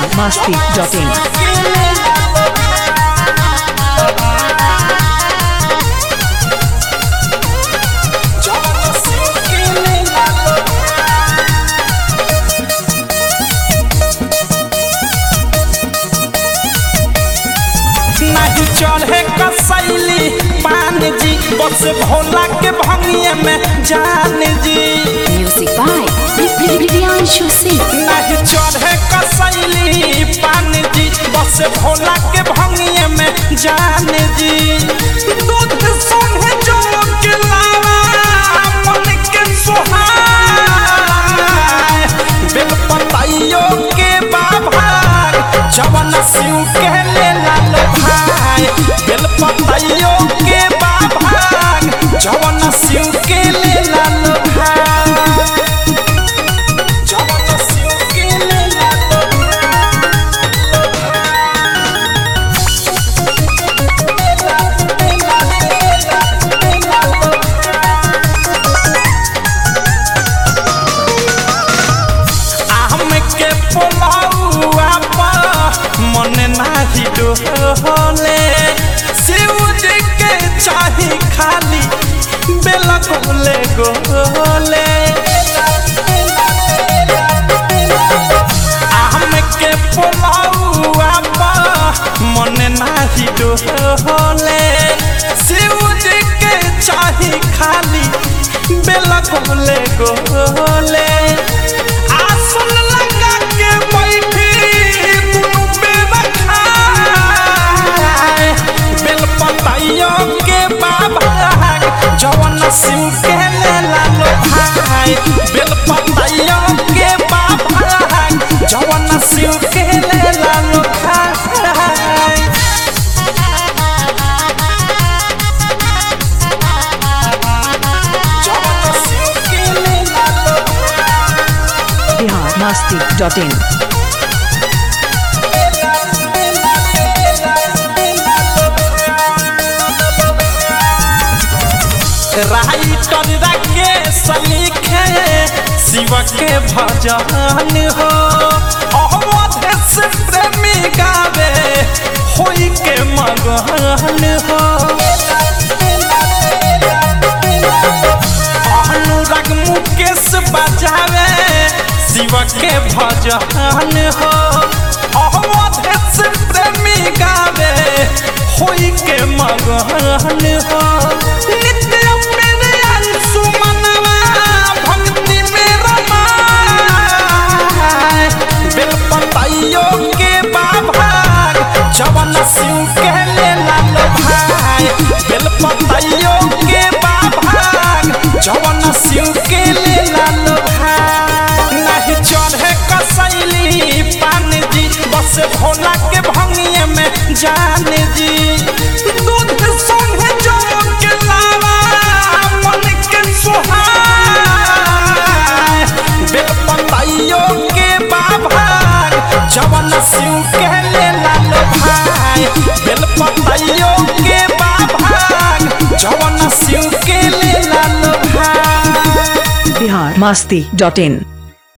biharmasti.in नहीं चढ़े कसैली पान जी बस भोला के भंगिए में जान जी Music by Priyanshu Singh. नहीं चढ़े कसैली पान जी बस भोला के भंगिए में जान जी दूध संगे जो के लावा मन के सुहाए बेल पताइयो के बाबा जवन शिव के ले लाल भाई बेल पताइयो के बाबा जवन शिव के ले लाल भाई जवन शिव के ले लाल आम के पोलौआ पर मन नाही डोले शिव जी के चाही खाली बेल गोले गोले आम के पोलौआ पर मन नाही डोले शिव जी के चाही खाली बेल गोले गोले आसन लगा के बैठी दुनु बेरा खाए बेल पताइयो के बाबा जवन शिव के ले लालो भाई बेल पताइयो के बाबा जवन शिव के ले लालो भाई जवन शिव के ले लालो biharmasti.in राइटर राकेश लिखे शिव के भजन हो अवध से प्रेमी गावे होई के मगन हो अनुराग मुकेश बजावे शिव के भजन हो अवध से प्रेमी गावे होई के मगन हो नित्य मेरे अंशुमनवा भक्ति में रमाए बेल पताइयो के बाबा जवन शिव के ले लाल भाई बेल पताइयो के बाबा जवन शिव के ले लाल भाई नहीं चढ़े कसैली पान जी बस भोला के भंगिए में जान जी दूध संगे जो के लावा मन के सुहाए बेल पताइयो के बाबा जवन शिव के ले लाल भाई बेल पताइयो के बाबा जवन शिव के ले लाल भाई biharmasti.in